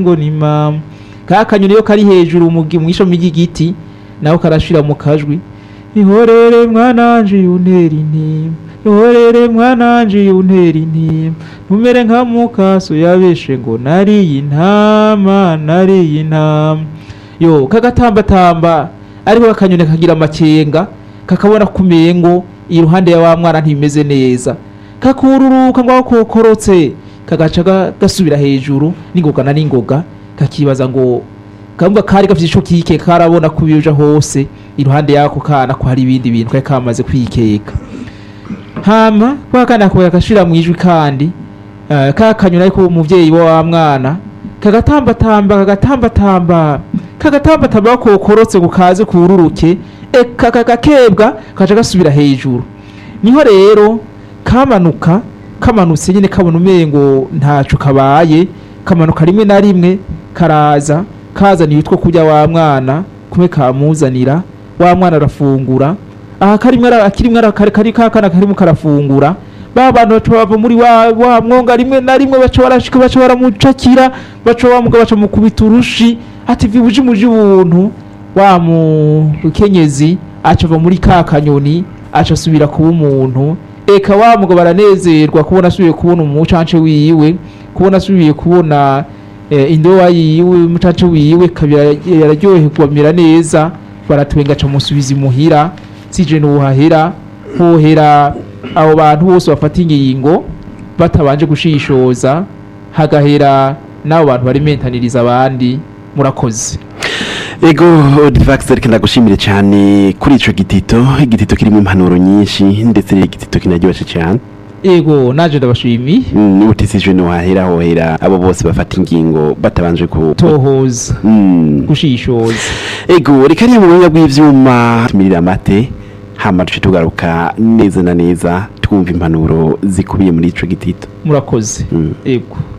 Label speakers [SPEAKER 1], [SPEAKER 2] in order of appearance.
[SPEAKER 1] ngo ni mama ka kanyoni iyo kari hejuru mu gi- mw'ishami ry'igiti naho karashira mu kajwi ihorere mwananje yuntera intimba ihorere mwananje yuntera intimba ntumere nka mukaso yabeshe ngo nariye intama nariye intama yo kagatambatamba ariko akanyoni kagira amakenga kakabona kumengo iruhande ya wa mwana ntimeze neza kakururuka ngo aho kokorotse kagaca ga- gasubira hejuru n'ingoga na n'ingoga kakibaza ngo kamba kari gafite ico kike karabona kubiyoja hose iruhande yako kana ko hari ibindi bintu kari kamaze kwikeka hama kwa kana ko yakashira mu ijwi kandi eh, ka kanyoni ariko umuvyeyi wa wa mwana kagatambatamba kagatambatamba kagatambatamba kokorotse ngo kaze kururuke eka kakakebwa kaca gasubira hejuru niho rero kamanuka kamanutse nyine kabona umengo ntaco kabaye kamanuka rimwe na rimwe karaza kazana ibitwo kurya wa mwana kumwe kamuzanira wa mwana arafungura aha karimwe ara- akirimwe ara- kari kari kakana karimo karafungura ba bantu baca bava muri wa, wa mwonga rimwe na rimwe baca barashika baca baramucakira baca bamuga baca mukubita urushi ati vibuji muji ubuntu wa mukenyezi aca ava muri ka kanyoni aca asubira kuba umuntu eka wa mugabo baranezerwa kubona asubiye kubona umucance wiwe kubona asubiye kubona eh, indowa yiwe umucance wiwe kabira yararyoherwa amera neza baratwenga aca musubiza imuhira sije nuhahera hohera abo bantu bose bafata ingingo batabanje gushishoza hagahera n'abo bantu bari mentaniriza abandi murakoze
[SPEAKER 2] ego odivax reka ndagushimire cyane kuri ico gitito igitito kirimo impanuro nyinshi ndetse igitito kinaryoshe cyane
[SPEAKER 1] ego naje ndabashimiye
[SPEAKER 2] Mm, utisijwe ntiwahera hohera abo bose bafata ingingo batabanje ku
[SPEAKER 1] tohoza
[SPEAKER 2] Mm.
[SPEAKER 1] gushishoza
[SPEAKER 2] ego reka ariya mu buhinga bw'ivyuma tumirira amate hama duce tugaruka neza na neza twumva impanuro zikubiye muri ico gitito
[SPEAKER 1] murakoze
[SPEAKER 2] Mm.
[SPEAKER 1] ego